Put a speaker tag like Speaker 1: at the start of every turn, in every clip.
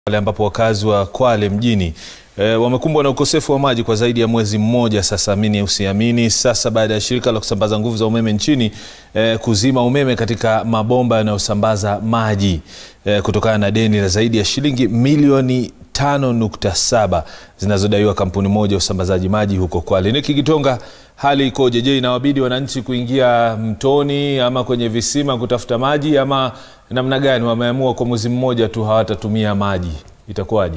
Speaker 1: pale ambapo wakazi wa Kwale mjini e, wamekumbwa na ukosefu wa maji kwa zaidi ya mwezi mmoja sasa, amini usiamini. Sasa baada ya shirika la kusambaza nguvu za umeme nchini e, kuzima umeme katika mabomba yanayosambaza maji e, kutokana na deni la zaidi ya shilingi milioni 5.7 zinazodaiwa kampuni moja ya usambazaji maji huko Kwale. Niki Gitonga, hali ikoje? Je, inawabidi wananchi kuingia mtoni ama kwenye visima kutafuta maji ama namna gani? Wameamua kwa mwezi mmoja tu hawatatumia maji, itakuwaje?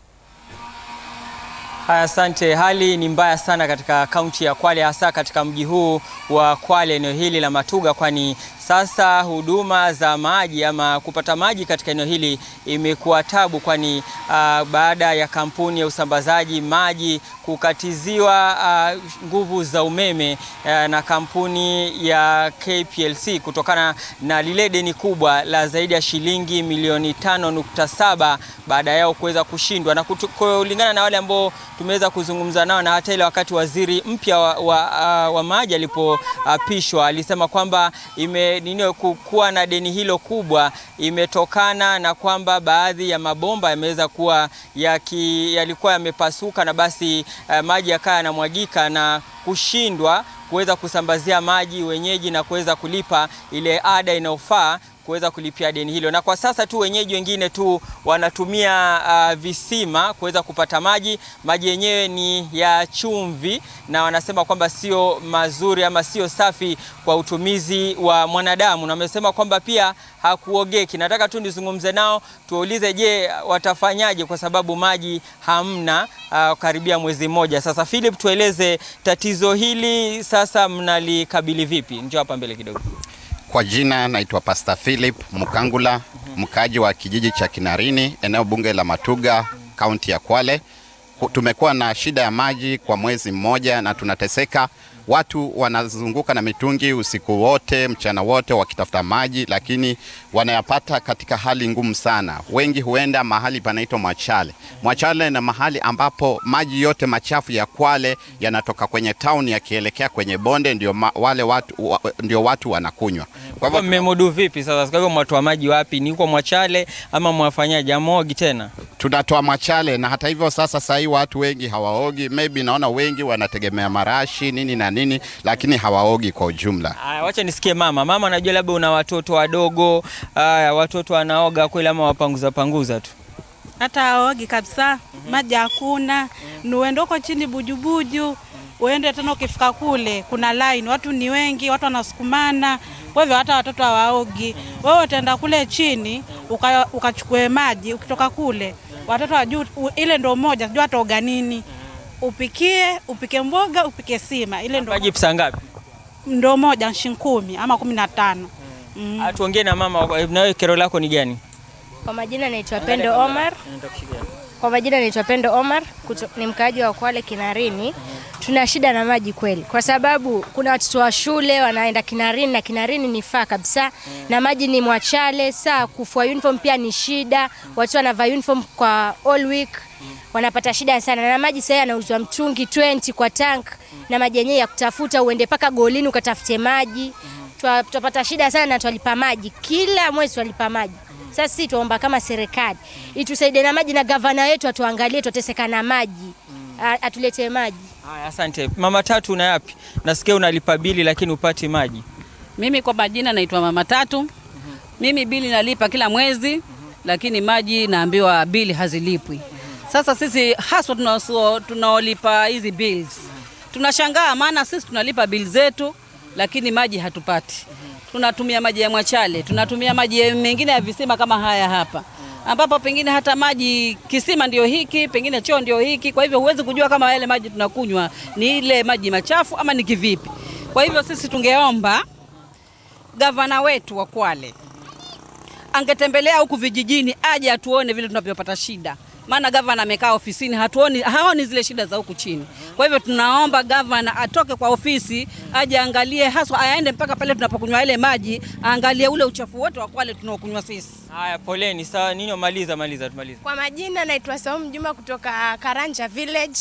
Speaker 2: Haya, asante. Hali ni mbaya sana katika kaunti ya Kwale, hasa katika mji huu wa Kwale, eneo hili la Matuga, kwani sasa huduma za maji ama kupata maji katika eneo hili imekuwa tabu, kwani uh, baada ya kampuni ya usambazaji maji kukatiziwa uh, nguvu za umeme uh, na kampuni ya KPLC kutokana na lile deni kubwa la zaidi ya shilingi milioni 5.7 baada yao kuweza kushindwa, na kulingana na wale ambao tumeweza kuzungumza nao na hata ile wakati waziri mpya wa, wa, uh, wa maji alipoapishwa uh, alisema kwamba ime nini kuwa na deni hilo kubwa imetokana na kwamba baadhi ya mabomba yameweza kuwa yaki, yalikuwa yamepasuka na basi uh, maji yakawa yanamwagika na kushindwa kuweza kusambazia maji wenyeji na kuweza kulipa ile ada inayofaa kuweza kulipia deni hilo, na kwa sasa tu wenyeji wengine tu wanatumia uh, visima kuweza kupata maji. Maji yenyewe ni ya chumvi, na wanasema kwamba sio mazuri ama sio safi kwa utumizi wa mwanadamu, na wamesema kwamba pia hakuogeki. Nataka tu nizungumze nao tuwaulize, je, watafanyaje kwa sababu maji hamna uh, karibia mwezi mmoja sasa. Philip, tueleze tatizo hili sasa mnalikabili vipi? Njoo hapa mbele kidogo.
Speaker 3: Kwa jina naitwa Pastor Philip Mukangula, mkaaji wa kijiji cha Kinarini, eneo bunge la Matuga, kaunti ya Kwale. Tumekuwa na shida ya maji kwa mwezi mmoja na tunateseka. Watu wanazunguka na mitungi usiku wote, mchana wote wakitafuta maji, lakini wanayapata katika hali ngumu sana. Wengi huenda mahali panaitwa Mwachale. Mwachale na mahali ambapo maji yote machafu ya Kwale yanatoka kwenye town yakielekea kwenye bonde, ndio ma, wale watu, wa, ndio watu wanakunywa.
Speaker 2: Kwa hivyo mmemudu vipi sasa? Kwa hivyo mwatoa maji wapi? Ni huko Mwachale ama mwafanyaje? Amogi tena?
Speaker 3: Tunatoa Mwachale, na hata hivyo sasa sahii watu wengi hawaogi. Maybe naona wengi wanategemea marashi nini na nini, lakini hawaogi kwa ujumla.
Speaker 2: Aya, wacha nisikie mama. Mama, najua labda una watoto wadogo. Aya, watoto wanaoga kweli ama wapanguza panguza tu?
Speaker 4: hata aogi kabisa. Maji hakuna, ni uende huko chini bujubuju, uende tena, ukifika kule kuna line, watu ni wengi, watu wanasukumana, kwa hivyo hata watoto hawaogi. Wewe utaenda kule chini uka- ukachukue maji, ukitoka kule watoto wajuu, ile ndo moja, sijui ataoga nini, upikie upike mboga upike sima, ile ndo,
Speaker 2: Maji pesa ngapi?
Speaker 4: ndo moja shilingi kumi ama kumi na tano.
Speaker 2: Ah, Tuongee na mama, na wewe kero lako ni gani?
Speaker 5: Kwa majina naitwa Pendo Omar. Kwa majina naitwa Pendo Omar, kuto, ni mkaaji wa Kwale Kinarini. Tuna shida na maji kweli, kwa sababu kuna watoto wa shule wanaenda Kinarini na Kinarini ni faa kabisa, na maji ni Mwachale. Saa kufua uniform pia ni shida, watu wanavaa uniform kwa all week wanapata shida sana, na maji sasa yanauzwa mtungi 20 kwa tank, na maji yenyewe ya kutafuta uende mpaka golini ukatafute maji. Twa- Twapata shida sana na twalipa maji kila mwezi, twalipa maji. Sasa sisi tuomba kama serikali itusaidie na maji, na gavana wetu atuangalie, twateseka na maji, A- atuletee maji.
Speaker 2: Haya, asante. Mama Tatu, una yapi? Nasikia unalipa bili lakini upati maji.
Speaker 6: Mimi kwa majina naitwa Mama Tatu. Mimi bili nalipa kila mwezi, lakini maji naambiwa bili hazilipwi. Sasa sisi haswa tunao- tunaolipa hizi bills tunashangaa, maana sisi tunalipa bili zetu, lakini maji hatupati. Tunatumia maji ya Mwachale, tunatumia maji ya- mengine ya visima kama haya hapa ambapo pengine hata maji kisima ndio hiki, pengine choo ndio hiki. Kwa hivyo huwezi kujua kama yale maji tunakunywa ni ile maji machafu ama ni kivipi. Kwa hivyo sisi tungeomba gavana wetu wa Kwale angetembelea huku vijijini, aje atuone vile tunavyopata shida, maana gavana amekaa ofisini, hatuoni haoni zile shida za huku chini. Kwa hivyo tunaomba gavana atoke kwa ofisi, aje angalie, haswa aende mpaka pale tunapokunywa ile maji, aangalie ule uchafu wote wa Kwale tunaokunywa sisi.
Speaker 2: Haya, poleni. Sawa, ninyo maliza maliza tumaliza.
Speaker 7: Kwa majina naitwa Saumu Juma kutoka Karanja Village.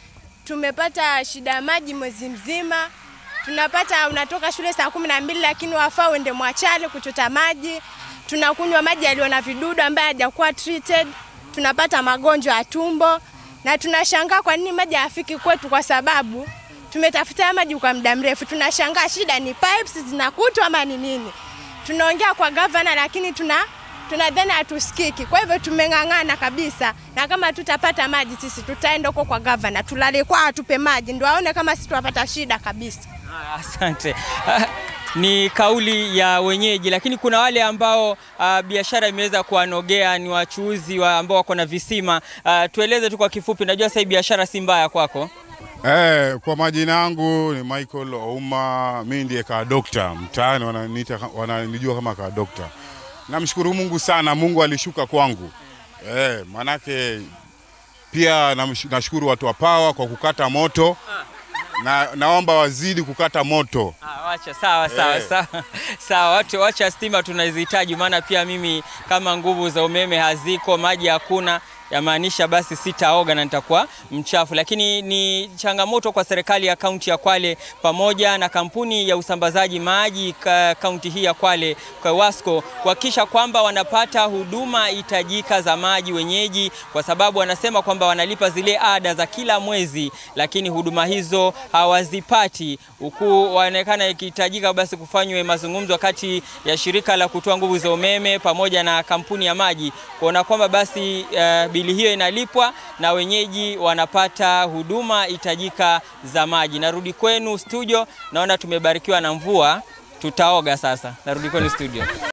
Speaker 7: Tumepata shida ya maji mwezi mzima. Tunapata unatoka shule saa kumi na mbili lakini wafaa uende Mwachale kuchota maji. Tunakunywa maji yaliyo na vidudu ambaye hajakuwa treated. tunapata magonjwa ya tumbo na tunashangaa kwa nini maji hayafiki kwetu, kwa sababu tumetafuta haya maji kwa muda mrefu. Tunashangaa shida ni pipes zinakutwa ama ni nini. Tunaongea kwa gavana, lakini tuna tunadhani hatusikiki. Kwa hivyo tumeng'ang'ana kabisa, na kama tutapata maji sisi tutaenda huko kwa gavana, tulale kwa atupe maji, ndio aone kama sisi tunapata shida kabisa.
Speaker 2: Ah, Asante. Ah, Ni kauli ya wenyeji, lakini kuna wale ambao ah, biashara imeweza kuwanogea, ni wachuuzi wa ambao wako na visima. Ah, tueleze tu kwa kifupi, najua sasa hii biashara si mbaya kwako.
Speaker 8: Eh, kwa majina yangu ni Michael Ouma, mimi ndiye ka dokta mtaani, wananiita wananijua kama ka dokta. Namshukuru Mungu sana, Mungu alishuka kwangu. Eh, manake pia namsh- nashukuru watu wa Pawa kwa kukata moto na naomba wazidi kukata moto.
Speaker 2: Ah, wacha sawa sawa
Speaker 8: Eh.
Speaker 2: sawa sawa, watu wacha stima tunazihitaji, maana pia mimi kama nguvu za umeme haziko, maji hakuna yamaanisha basi sitaoga na nitakuwa mchafu. Lakini ni changamoto kwa serikali ya kaunti ya Kwale pamoja na kampuni ya usambazaji maji ka- kaunti hii ya Kwale kwa Wasco kuhakikisha kwamba wanapata huduma hitajika za maji wenyeji, kwa sababu wanasema kwamba wanalipa zile ada za kila mwezi, lakini huduma hizo hawazipati, huku waonekana ikihitajika basi kufanywe mazungumzo kati ya shirika la kutoa nguvu za umeme pamoja na kampuni ya maji kuona kwamba basi eh, bili hiyo inalipwa na wenyeji wanapata huduma hitajika za maji. Narudi kwenu studio, naona tumebarikiwa na mvua, tutaoga sasa. Narudi kwenu studio.